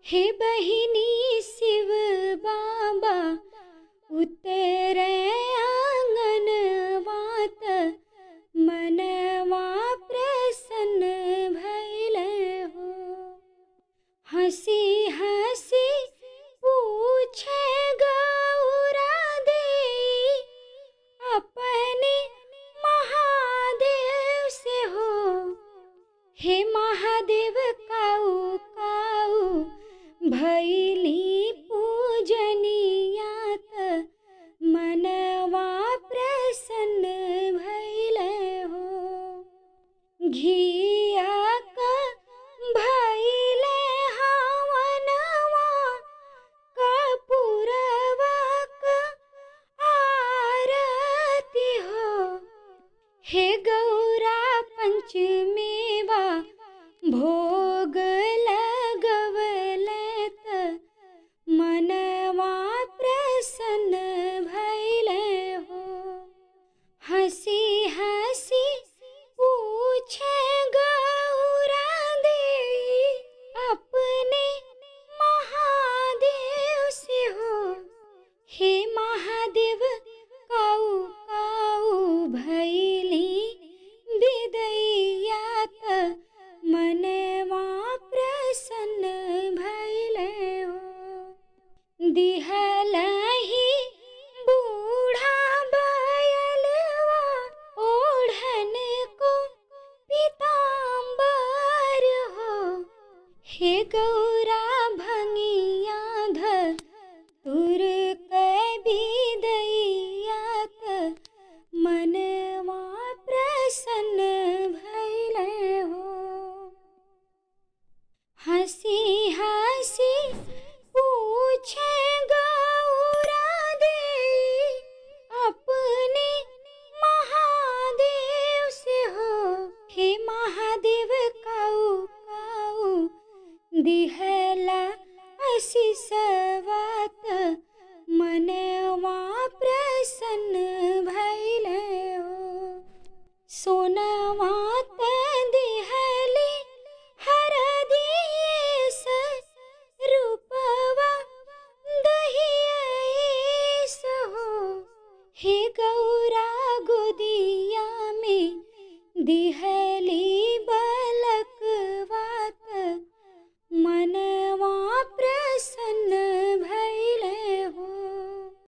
हे बहिनी शिव बाबा उतरे आंगन वात मनवा प्रसन्न भैल हो हंसी हंसी पूछे गौरा दे अपने महादेव से हो हे महादेव काऊ काऊ भैली पूजनियात मनवा प्रसन्न भैल हो घिया क भैले हवनवा कपूरवा क आरती हो हे गौरा पंचमेवा भोग लगवलत मनवा प्रसन्न भैल हो हंसी हंसी पूछे गौरा दे अपने महादेव से हो हे महादेव काऊ काऊ भैली विदैयात मनवा प्रसन्न भैल हो दिहलही बूढ़ा बयलवा ओढ़न को पीताम्बर हो हे गौरा भंगिया ध तुर दैयात मनवा प्रसन्न भैल हो हंसी हंसी पूछे गौरा दे अपने महादेव से हो हे महादेव काऊ काऊ दिहला असिसवात मनवा प्रसन्न भैल हो सोनवात दिहली हर दिएस रूपवा दहिएस हो हे गौरा गोदिया में दिहली